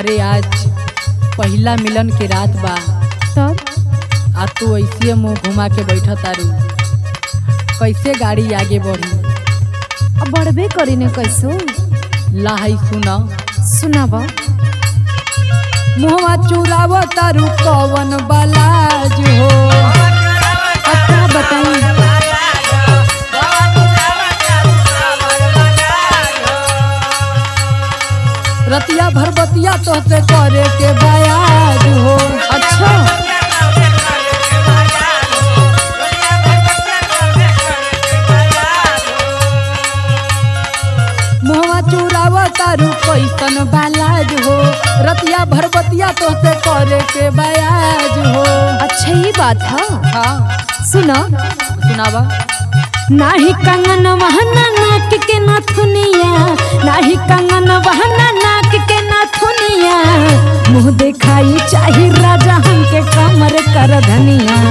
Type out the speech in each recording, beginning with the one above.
अरे आज पहिला मिलन के रात बा तब आ तू ऐसे मुंह घुमा के बैठ तारू कैसे गाड़ी आगे बढ़ी अब बढ़बे करी ने कैसो लाही सुना सुनाब मुहवा चुराव तारू कवन बलाज हो अब का बताई रतिया भर बतिया तोहसे करे के बयाज हो अच्छा मुहवा चुराव तारू कैसन बलाज हो रतिया भर बतिया तोहसे करे के बयाज हो अच्छा ये बात है हाँ सुना सुनावा नाही कंगन वहना नाक के नथुनिया नाही कंगन वहना नाक के नथुनिया मुंह देखाई चाही राजा हमके कमर कर धनिया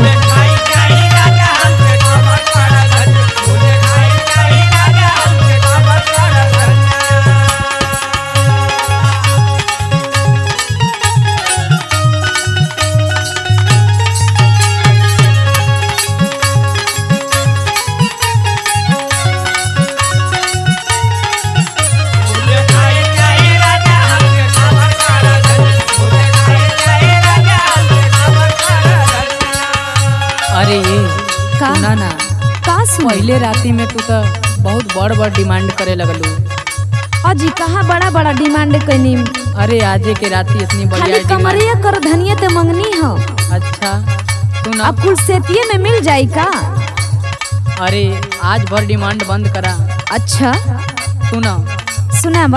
अरे ये का? सुना ना का सुन पहले राती में तू तो बहुत बड़ बड़ डिमांड करे लगलू अजी कहाँ बड़ा बड़ा डिमांड कैनी अरे आजे के राती इतनी बढ़िया खाली डिमांड कमरिया कर धनिया ते मंगनी हो अच्छा सुना अब कुल सेतिये में मिल जाई का अरे आज भर डिमांड बंद करा अच्छा सुना सुनाब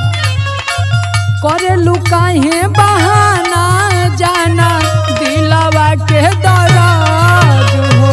करे लुकाहे बहाना जाना दिलावा के दराज हो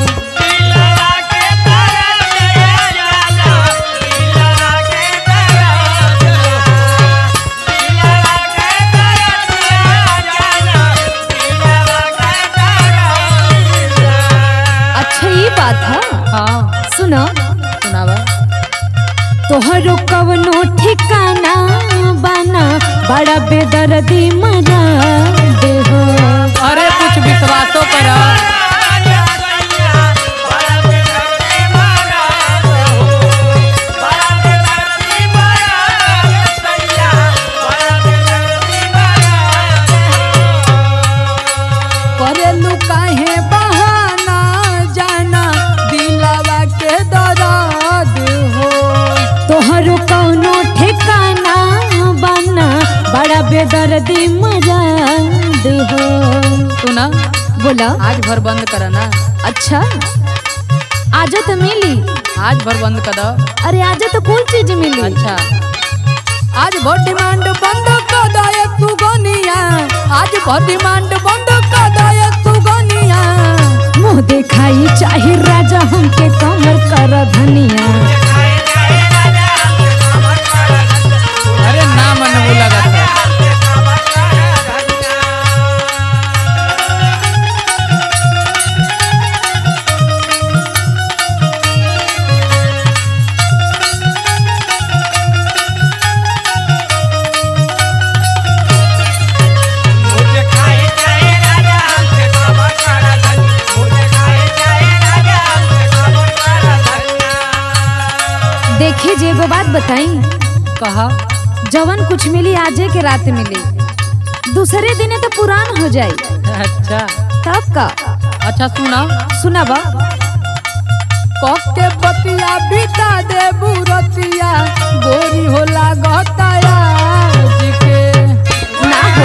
अच्छा ये बात है हाँ सुनो सुनावा तोहरो कवनो ठिकाना बना बड़ा बेदर्दी मरा दे हो अरे कुछ विश्वासो करा करे लुकाहे बहाना जाना दिलावा के दराज हो तोहरो कवनो ठिकाना बना बड़ा बेदर्दी मरा दे हो सुना बोला आज भर बंद करा ना अच्छा आजा तो मिली आज भर बंद कर दो अरे आजा तो कुल चीज मिली अच्छा आज भर डिमांड बंद कर दो ये सुगनिया आज भर डिमांड बंद कर दो ये सुगनिया मुंह देखाई चाहे राजा हमके कमर कर धनिया अरे ना मन वो लगा था देखी जे एगो बात बताई कहा जवन कुछ मिली आजे के रात मिली दूसरे दिने तो पुरान हो जाई अच्छा तब का अच्छा सुना सुना बा कक के बतिया बिता दे बुरतिया गोरी होला गताया जी के ना हो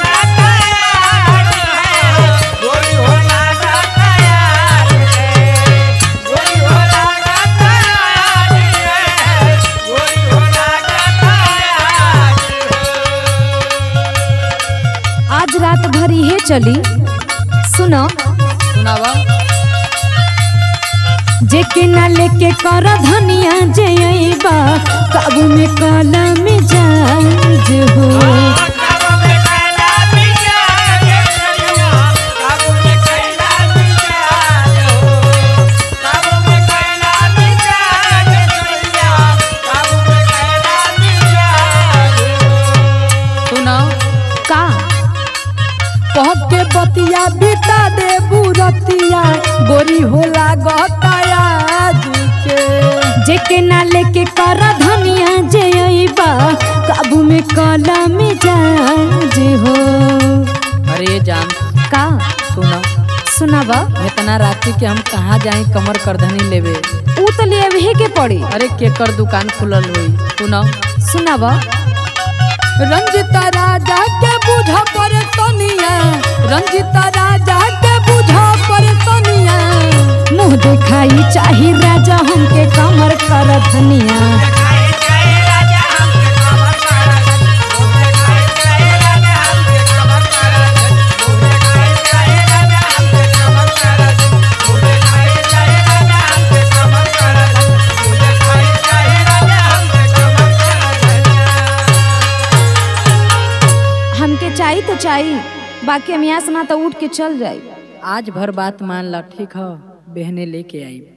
आज रात भर ये चली सुनो सुनावा जेके ना लेके कर धनिया जयबा काबू में काला मिजाज हो सुना सतिया बिता दे बुरतिया गोरी होला गतायाज के जेके ना लेके कर धनिया जे अइबा काबू में काला मिजाज हो अरे जान का सुना सुनावा इतना रात्रि के हम कहाँ जाए कमर करधनी लेवे ऊ तो लेवे के पड़ी अरे केकर दुकान खुलल हुई सुना सुनावा रंजिता राजा के बुझा पर तनिया रंजिता राजा के बुझा पर तनिया मुंह दिखाई चाही राजा हमके कमर कर धनिया हमके चाही तो चाही बाकी हम यहाँ से ना तो उठ के चल जाई आज भर बात मान ला ठीक है बहने लेके आई